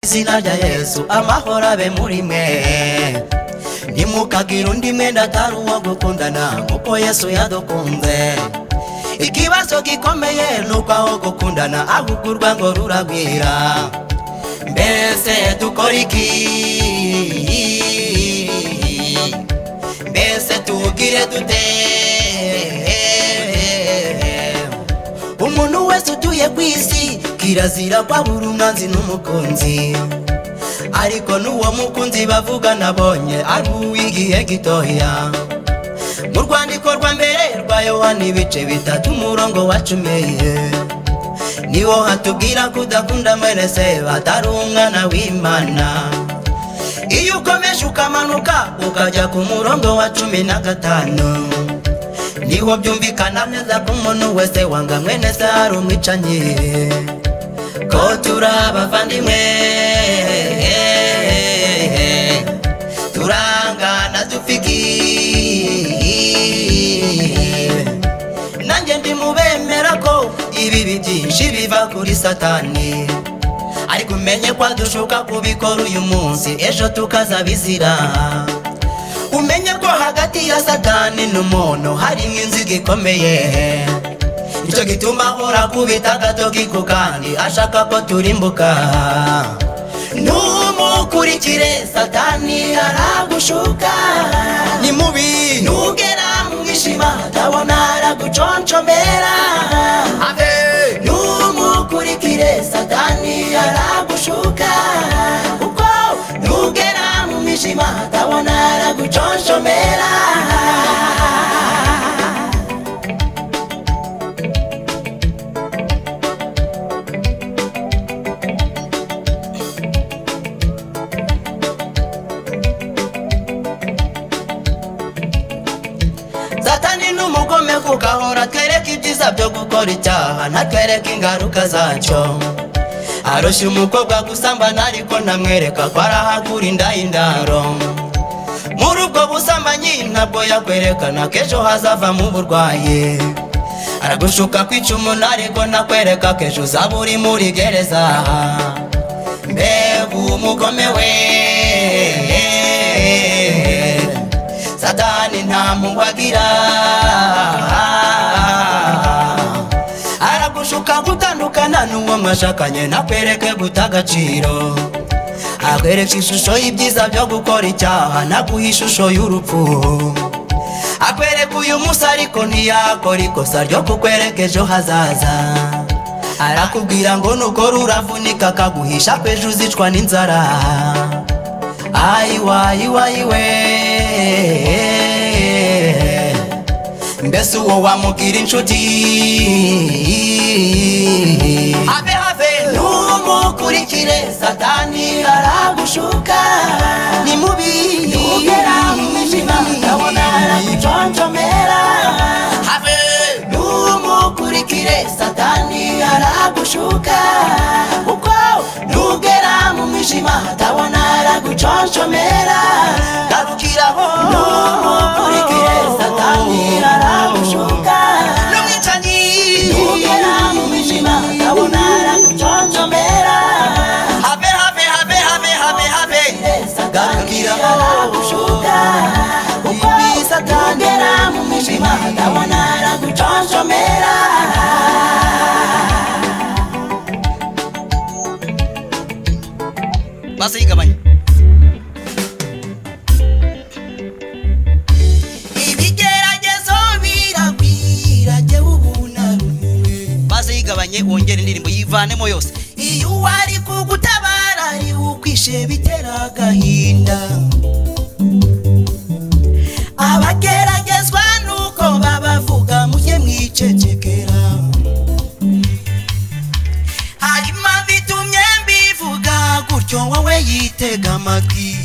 izina rya yesu amahoro abe muri mwe ntimukagira undi mwenda atari uwo gukundana kuko yesu yadukunze ikibazo gikomeye ni uko aho gukundana ahubwo urwango ruragwira mbese dukora iki mbese tugire dute umuntu wese utuye ku isi kirazira kwabura umwanzi n'umukunzi ariko n'uwo mukunzi bavuga nabonye ari uw'igihe gitoya mu rwandiko rwa mbere rwa yohani ibice bitatu umurongo wa cumi niwo hatubwira kudakunda amerese batari umwana w'imana iyo ukomeje ukamanuka ukajya ku murongo wa cumi na gatanu niho byumvikana neza ko umuntu wese wanga mwene se hari umwicanyi ko turi abavandimwe turangana dufikiye nanjye ndi mu bemera ko ibibi byinshi biva kuri satani ariko umenye ko dushuka kubikora uyu munsi ejo tukazabizira umenye ko hagati ya satani n'umuntu hari inziga ikomeye nicyo gituma ahora kubita agatoki ku kandi ashaka ko turimbuka numukurikire satani aragushuka ni mubi nugera mu ishima atabona araguconshomera numukurikire satani aragushuka kuko nugera mu mwijima atabona araguconshomera satani ni umugome kuko ahora atwereka ibyiza byo gukora icyaha ntatwereka ingaruka zacyo arushya umukobwa gusambana ariko ntamwereka ko arahagura inda y'indaro muri ubwo busambanyi ntabwo yakwerekana ko ejo hazavamo uburwayi aragushuka kwica umuntu ariko ntakwereka ko ejo uzaba uri muri gereza mbega umugome we satani nta mubagira aragushuka gutandukana n'uwo mwashakanye nakwereke guta agaciro akwereka ishusho y'ibyiza byo gukora icyaha naguha ishusho y'urupfu akwereka uyu munsi ariko ntiyakora ikosa ryo kukwereka ejo hazaza arakubwira ngo nukora uravunika akaguhisha ko ejo uzicwa n'inzara ayiwayiwayiwe mbese uwo wamugira inshuti habe habe numukurikire satani aragushuka ni mubi ntugera mu mwijima ndabona araguconjomera habe numukurikire satani aragushuka kuko nugera mu mwijima atabona araguconshomera garukiraho numukurikire satani aragushuka n'umwicanyi nugera mu mwijima atabona araguconshomera habe habe habe habe habe habe garukiraho aragushuka kuko satangera mu mwijima atabona araguconshomera basi yigabanya ibigeragezo biragwira jyewe ubu narumiwe maze yigabanye wongere indirimbo yivanemo yose iyo uwari kugutabara ari ukwishe bitera agahinda abageragezwa nuko babavuga mujye mwicecekera hari impamvu itumye mbivuga gutyo wowe yitega amatwi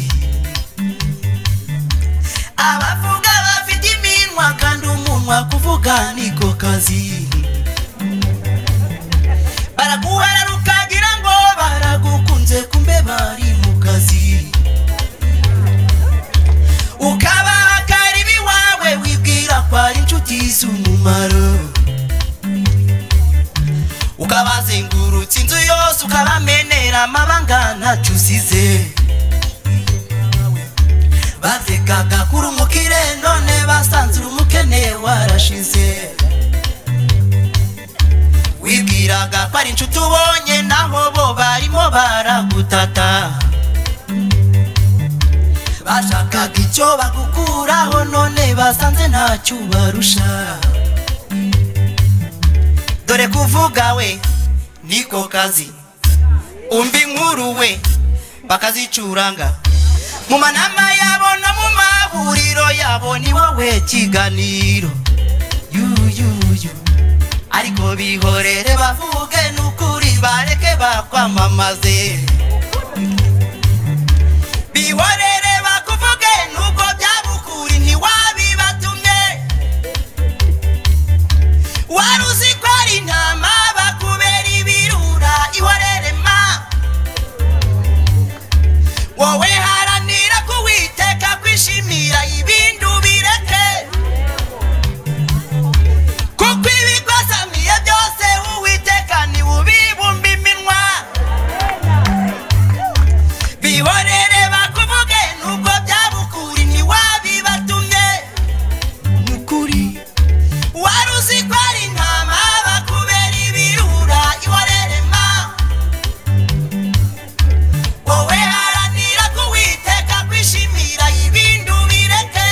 abavuga bafite iminwa kandi umunwa kuvuga niko kazi baraguharara ukagira ngo baragukunze kumbe bari mu kazi ukabaha karibi wawe wibwira ko ari inshuti z'umumaro ukabazengurutsa inzu yose ukabamenera amabanga ntacyo uzi gutata bashakaga icyo bagukuraho none basanze ntacyo ubarusha dore kuvuga we niko kazi umva inkuru we bakazicuranga mu manama yabo no mu mahuriro yabo ni wowe kiganiro yuyuyu ariko bihorere bavuge n'ukuri bareke bakwamamaze bihorere bakuvuge n'ubwo byaba ukuri ntiwabibatumye wari uzi ko ari intama bakubera ibirura ihorere ma wowe haranira kuwiteka kwishimira ibindu bireke kuko ibigozamiye byose uwiteka ntiwubibumba iminwa bihorere bakuvuge nubwo byaba ukuri ntiwabibatumye nukuri wari uzi ko ari intama bakubera ibirura ihorere ma wowe haranira kuwiteka kwishimira ibindi ubireke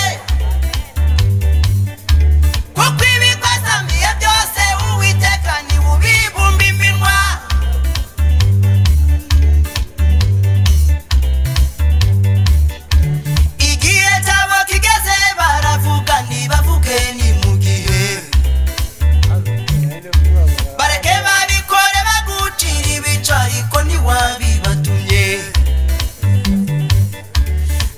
kuko ibikozamiye byose uwiteka ntiwubibumba iminwa igihe cyabo kigeze baravuga ntibavuge ni mu gihe bareke babikore bagucira ibica ariko ntiwabibatumye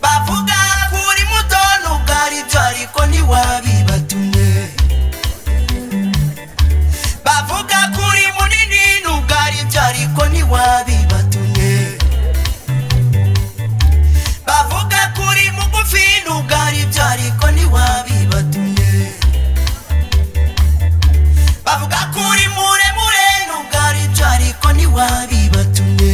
bavuga kuri muto nubwo ari byo ariko ntiwabibatumye bavuga kuri munini nubwo ari byo ariko ntiwabibatumye bavuga kuri mugufi nubwo ari byo ariko ntiwabibatumye bavuga kuri muremure nubwo ari byo ariko ntiwabibatumye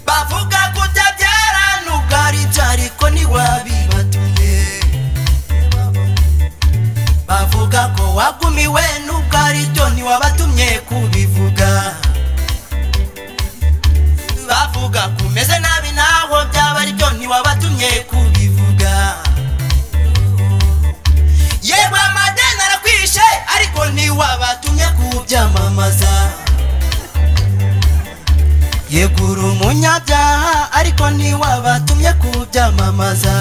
bavuga kutabyara nubwo ari byo ariko ntiwabibatumye bavuga ko wagumiwe nubwo ari byo ntiwabatumye kubivuga bavuga kumeze nabi naho byaba ari byo ntiwabatumye kubivuga yewe amadeni arakwishe ariko ntiwabatumye kubyamamaza yegura umunyabyaha ariko ntiwabatumye kubyamamaza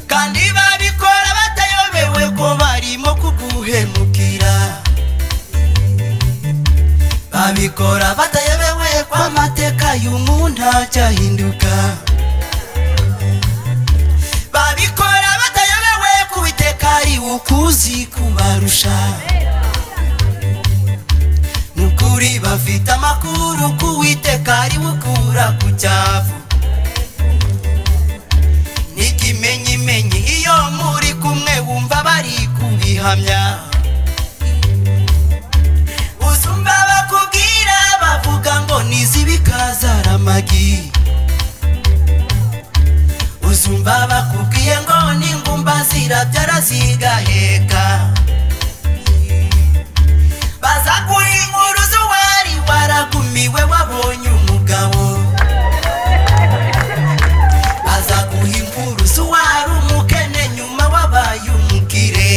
kandi babikora batayobewe ko barimo kuguhemukira babikora batayobewe ko amateka y'umuntu acyahinduka babikora batayobewe ku biteka ari ukuzi kubarusha nukuri bafite amakuru ku witeka ari ukura ku cyavu n'ikimenyimenyi iyo muri kumwe wumva bari kubihamya uzumva bakubwira bavuga ngo nizibikazaramagi uzumva bakubwiye ngo ningumba zirabyara zigaheka baza kuhinguruza uwari waragumiwe wabonye umugabo baza kuhinguruza uwari umukene nyuma wabaye umukire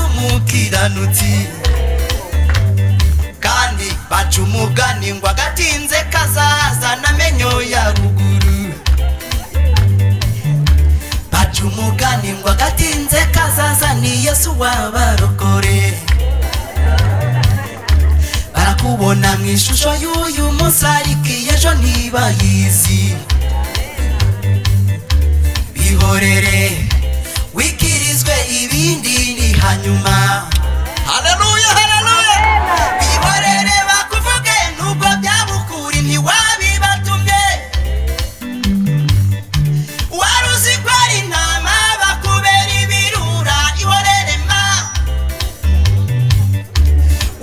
abakiranutsi kandi baca umugani ngo agatinze kazazana amenyo ya ruguru baca umugani ngo agatinze kazazana yesu wabarokore barakubona mu ishusho y'uyu munsi ariko ejo ntibayizi bihorere wikirizwe ibindi ni hanyuma haleluya haleluya bihorere bakuvuge nubwo byabukuri ntiwabibatumye wari uzi ko ari intama bakubera ibirura ihorere ma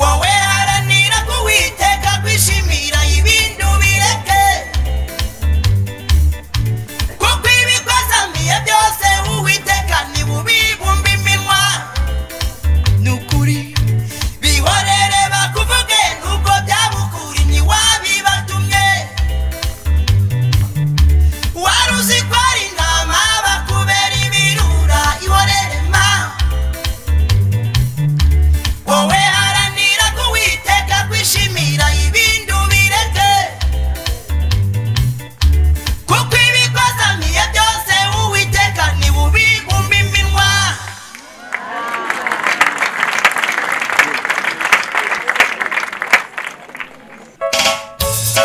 wowe haranira kuwiteka kwishimira ibintu bireke kuko ibikwazamiye byose uwiteka ntibubibumbe iminwa ni ukuri bihorere bakuvuge nubwo byabukuri ntiwabibatumye wari uzi ko ari intama bakubera ibirura ihorere ma wowe haranira kuwiteka kwishimira ibintu bireke kuko ibikozaniye byose uwiteka ntibubigumba iminwa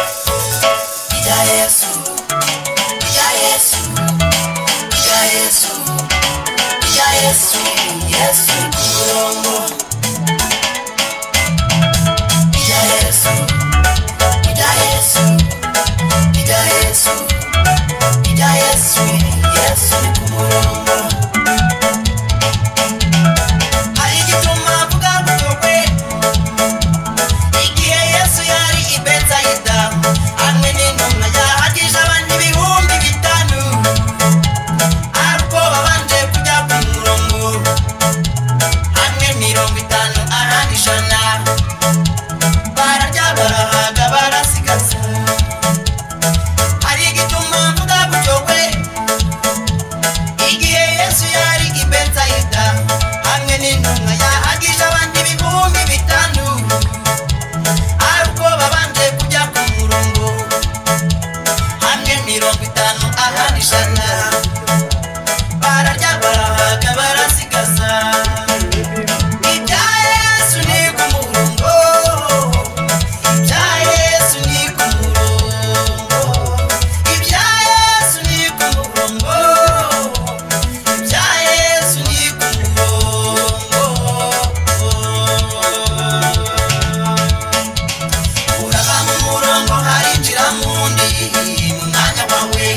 rya yesu rya yesu rya yesu rya yesu yesu kurongo rya yesu rya yesu rya yesu rya yesu yesu kumurongo hari igituma avuga gutogwe igihe yesu yari i betsaida hamwe n'intumwa yahagije abantu ibihumbi bitanu ariko babanje kujya ku murongo hamwe mirongo itanu ahandi ijana bararya barahaga barasigaza hari igituma mvuga gutyo kwe igihe yesu yari i betsaida hamwe n'intumwa yahagije abandi ibihumbi bitanu ariko babanje kujya ku murongo hamwe mirongo itanu ahandi ijana bararya barahaga barasigaza ibya yesu ni ku murongo ibya yesu ni ku murongo ibya yesu ni ku murongo ibya yesu ni ku murongo urava mu murongo harinjira mu wundi mu mwanya wawe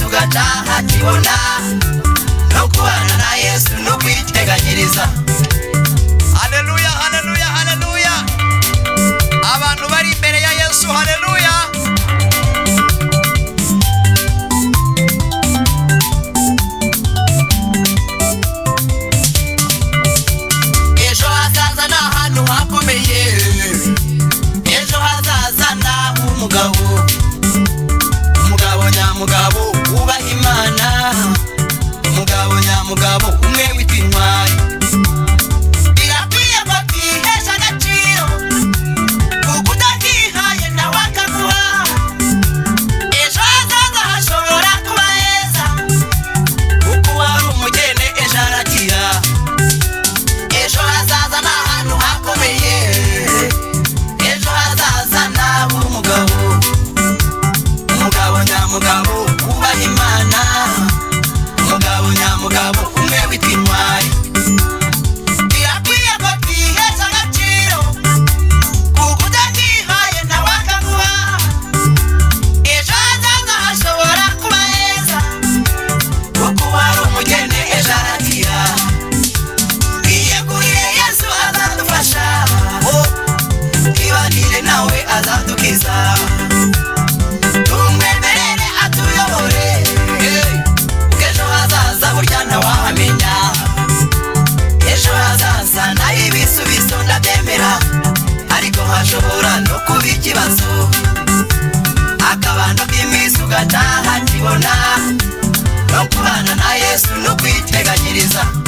kubibona no kubana na yesu no kwiteganyiriza haleluya haleluya haleluya abantu bari imbere ya yesu haleluya ejo hazaza ni ahantu hakomeye ejo hazaza ni ah'umugabo umugabo nyamugabo wubaha imana umugabo nyamugabo umwe witwa intwari birakwiye ko twihesha agaciro kuko utakihaye nawe akaguha ejo hazaza hashobora kuba heza kuko wari umugeni ejo aragira ejo hazaza ni ahantu hakomeye ejo hazaza nawe umugabo umugabo nyamugabo wubaha imana umugabo nyamugabo umwe witwa intwari birakwiye ko twihesha agaciro kuko utakihaye nawe akaguha ejo hazaza hashobora kuba heza kuko wari umugeni ejo aragira iyeguriye yesu azadufasha twibanire nawe azadukiza tumwemerere atuyobore ejo hazaza burya ntawahamenya ejo hazaza nayo ibisubizo ndabyemera ariko hashobora no kuba ikibazo akabando k'iminsi ugataha kibona no kubana na yesu no kwiteganyiriza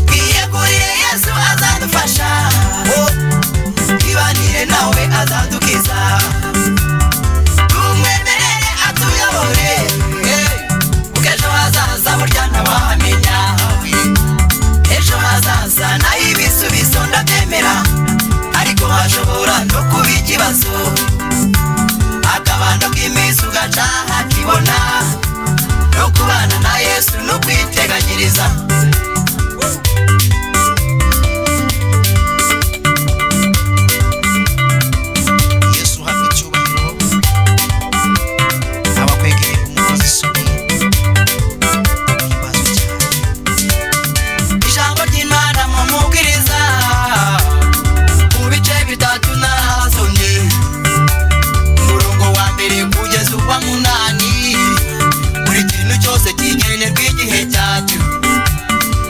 twiyeguriye yesu azadufasha twibanire nawe azadukiza tumwemerere atuyobore kuko ejo hazaza burya ntawahamenya ejo hazaza nayo ibisubizo ndabyemera ariko hashobora no kuba ikibazo akabando k'iminsi ugaca hakibona no kubana na yesu no kwiteganyiriza yesu uhabwa icyubahiro abakwegereye umukozi isoni himbazwe cyane ijambo ry'imana mumubwiriza mu bice bitatu narahasomye umurongo wa mbere kugeza uwa munani buri kintu cyose kigenerwa igihe cyacyo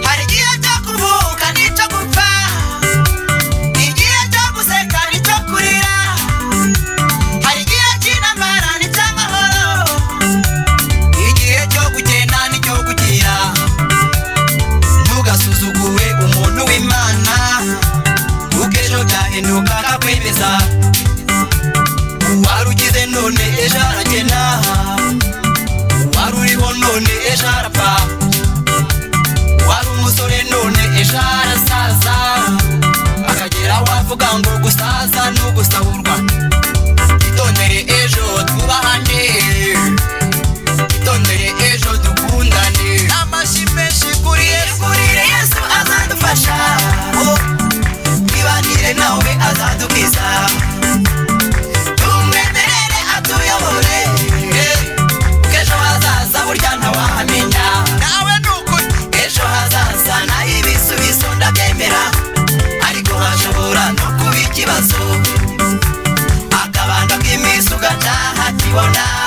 hari igihe cyo kuvuka n'icyo gupfa igihe cyo guseka n'icyo kurira hari igihe cy'intambara n'icy'amahoro igihe cyo gukena n'icyo gukira ntugasuzugure umuntu w'imana kuko ejo byahinduka akakwemeza uwari ugize none ejo aragena uwari uriho none ejo arapfa uwari umusore none ejo arasaza akagera aho avuga ngo gusaza ni ugusaburwa itondere ejo twubahane itondere ejo dukundane n'amashyi menshi kuri yesu yegurire yesu azadufasha twibanire nawe azadukiza tumwemerere atuyobore kuko ejo hazaza burya ntawahamenya nawe ni ukuri ejo hazaza naho ibisubizo ndabyemera ariko hashobora no kuba ikibazo akabando k'iminsi ugataha kibona